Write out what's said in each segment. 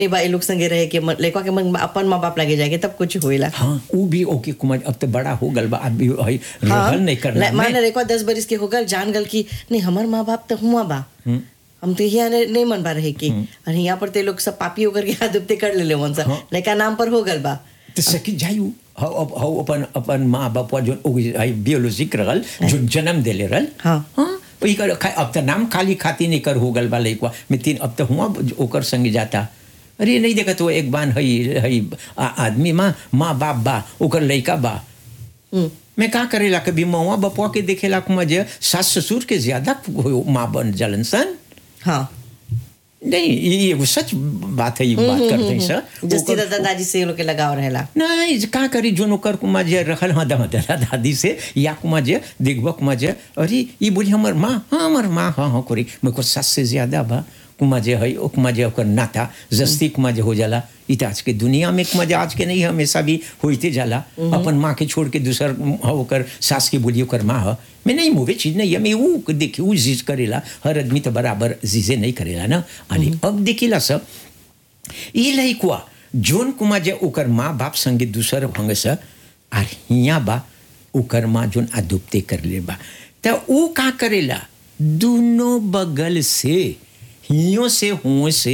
ए बा ए लोग संगे रहे के मन- लइका के मन अपन माँ बाप लगे जाके तब कुछ होइला हाँ वो भी ओके कुमार अब तो बड़ा हो गल बा अब भी हई रहल नहीं करना ला- मान में। रेको दस बरिस के हो गल जान गल कि नहीं हमार माँ बाप तो हुआ बा हम तो यहाँ ने- नहीं मन बा रहे की और यहाँ पर ते लोग सब पापी होकर के हाथ उपते कर ले वन सा हाँ। लड़का नाम पर हो गल बा तो सकी जायू हाउ अब हाउ अपन अपन माँ बाप जो हई बियोलॉजिक रहल जो जन्म देले रहल हाँ। हाँ वही कर खा- अब तो नाम खाली खाती नहीं कर हो गल बा लइकवा में तीन अब तो हुआ ओकर संग जाता अरे नहीं देखा तो एक बान हई हई आ- आदमी माँ माँ बाप बा ओकर लइका बा हम्म, मैं का करेला कभी मौआ बपुआ के देखेला कि मुझे सास ससुर के ज्यादा माँ बन जलन सन हाँ नहीं ये एगो सच बात है ये बात करते हैं सर जस्ती ओकर- दादा दादी से ये लोग के लगाव रहेला नहीं जे का करी जो नौकर कुमा जे रखल हाँ दादा दादा दादी से या कुमा जे देखबा कुमा जे अरे ये बोली हमर माँ हाँ हमर माँ हाँ हाँ करी मेरे को सास से ज्यादा बा कुमा जे है ओ कुमा जे ओकर नाता जस्ती कुमा जे हो जाला इ त आज के दुनिया में कुमा जे आज के नहीं हमेशा भी होते जाला अपन माँ के छोड़ के दूसर हाँ ओकर सास के बोली ओकर माँ है मैं नहीं मुवे चीज नहीं है मैं वो देखी वो चीज करेला हर आदमी तो बराबर चीजें नहीं करेला ना अरे अब देखिला सब ई लइकवा जोन कुमा जे ओकर माँ बाप संगे दूसर भंग से आर हिया बा ओकर माँ जोन अदुप्ते कर ले बा त ऊ का करेला दोनों बगल से हियो से हुओ से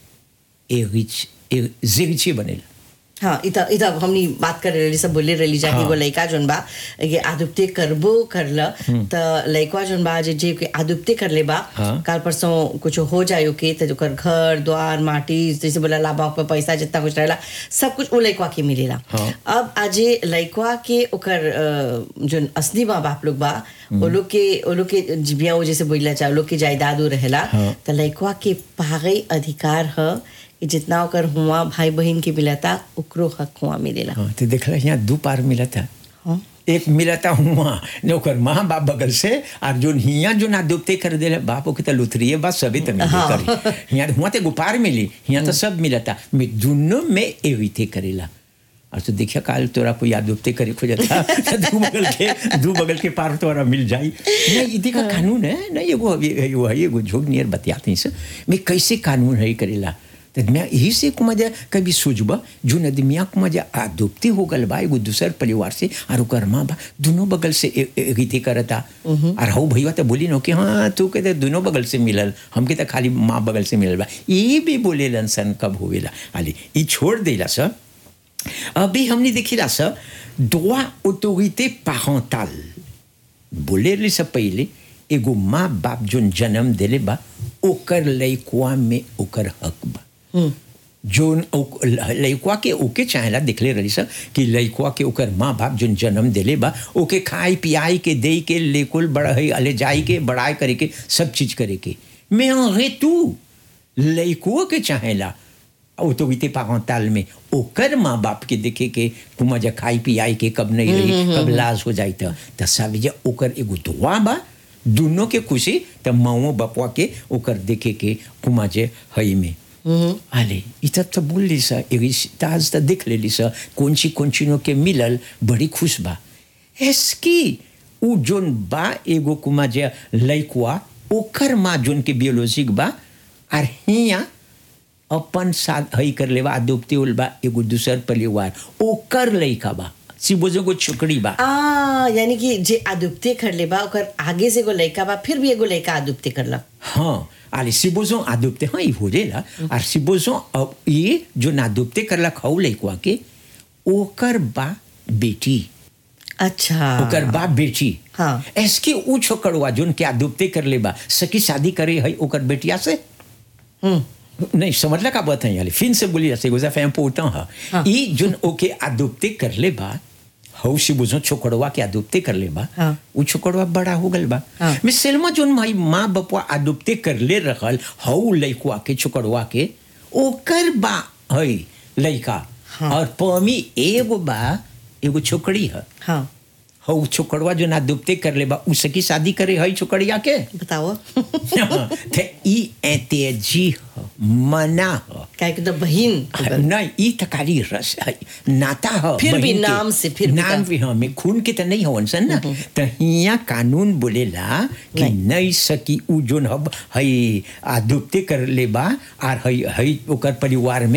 एगिच जिगची बनेला हाँ इता इता हमनी बात कर रही सब बोले रही जाके हाँ। एगो लइका जोन बा ये आदुप्ते करबो करल त लइका जोन बा जे जे के आदुप्ते कर ले बा हाँ। काल परसों कुछ हो जायो के त ओकर घर द्वार माटी जैसे बोला लाभा पे पैसा जितना कुछ रहेला सब कुछ वो लइका के मिलेला हाँ। अब आजे लइका के ओकर अ, जोन असली माँ बाप लोग बा वो लोग के वो लोग के जिबिया वो जैसे बोला चाहे लोग के जायदाद उ रहेला हाँ। त लइकवा के पागई अधिकार ह कि जितना ओकर हुआ भाई बहन के मिलता ओकरो हक हुआ मिलेला हाँ तो देखला यहाँ दो पार मिला था हाँ एक मिला था हुआ ने ओकर माँ बाप बगल से और जोन हिया जो ना दुपते कर दे बाप के तो लुथरिए बा सभी तो मिले हाँ। करी यहाँ हुआ तो गुपार मिली यहाँ तो सब मिला था मैं दोनों में एविते करेला और तो देखिया काल तोरा कोई याद दुपते करे खोजता तो दू बगल के दू बगल के पार तोरा मिल जाई नहीं इदी का कानून है नहीं एगो एगो है एगो झोग नियर बतियाते हैं से मैं कैसे कानून है करेला तो मैं यही से को मजा कभी सोचबा जो नदमिया को मजा आदुप्ती हो गल बा एगो दूसर परिवार से और ओकर माँ बा दोनों बगल से ए- ए- रीति करता और हऊ भैया तो बोली न कि हाँ तू कहते दोनों बगल से मिलल हमके तो खाली माँ बगल से मिलल बा ये भी बोले सन कब होवेला अली ये छोड़ देला सर अभी हमने देखिला सर droit autorité parentale बोले से पहले एगो माँ बाप जोन जन्म देले बा ओकर लइकवा में ओकर हक बा जोन ओक- लइकवा के ओके चाहेला दिखले रही सर कि लइकवा के ओकर माँ बाप जोन जन्म देले बा ओके खाई पियाई के दे के लेकुल बढ़ाई अले जाई के बढ़ाई करे के सब चीज करे के मैं रे तू लइकुआ के चाहेला ऑटोरिटी पारंटाल में ओकर माँ बाप के देखे के कुमा जा खाई पियाई के कब नहीं रही कब लाज हो जाई त त सब जे ओकर एगो दुआ बा दोनों के खुशी त माओ बपवा के ओकर देखे के कुमा जे हई में आले इतना तो बोल ली सा एगी ताज त देख लेली सा कौन सी कौन ची के मिलल बड़ी खुश बा एसकी उ जोन बा एगो कुमा जे लइकुआ ओकर माँ जोन के बियोलॉजिक बा और हिया अपन साथ हई कर लेवा दुपती उल बा एगो दूसर परिवार ओकर लइका बा सिबोजो को छोकरी बा आ यानी कि जे आदुप्ते कर ले बा ओकर आगे से एगो लइका बा फिर भी एगो लइका आदुप्ते करला हाँ allez supposons adopter हाँ il voulait là alors supposons अब ये जो नादुप्ते करला खाऊ लइकवा के ओकर बा बेटी अच्छा ओकर बा बेटी हाँ। एसके ऊ छोकरवा जोन के आदुप्ते कर ले बा सकी शादी करे है ओकर बेटिया से हम्म नहीं समझला का बात है यार फिर से बोली ऐसे गुजा फैम पोता हाँ। है ई जोन ओके अदुप्ते कर ले बा हौ से बुझो छोकड़वा के अदुप्ते कर ले बा हाँ। उ छोकड़वा बड़ा हो गल बा हाँ। मैं सेल्मा जोन माई माँ बपवा अदुप्ते कर ले रहल हौ लइकवा के छोकड़वा के ओकर बा है लइका हाँ। और पमी एगो बा एगो छोकड़ी है हाँ हौ छोकड़वा जो ना दुबते कर ले बा उसकी शादी करे हई छोकड़िया के बताओ ते ई एतेजी ह मना ह काहे कि तो बहिन नहीं ई तकारी रस है नाता ह फिर भी बहिन के। नाम से, फिर भी नाम का- भी हाँ में खून के तो नहीं हवन सन ना तो हिया कानून बोलेला कि नहीं। नहीं सकी उ जोन हब हई आ दुबते कर ले बा आर हई हई ओकर परिवार में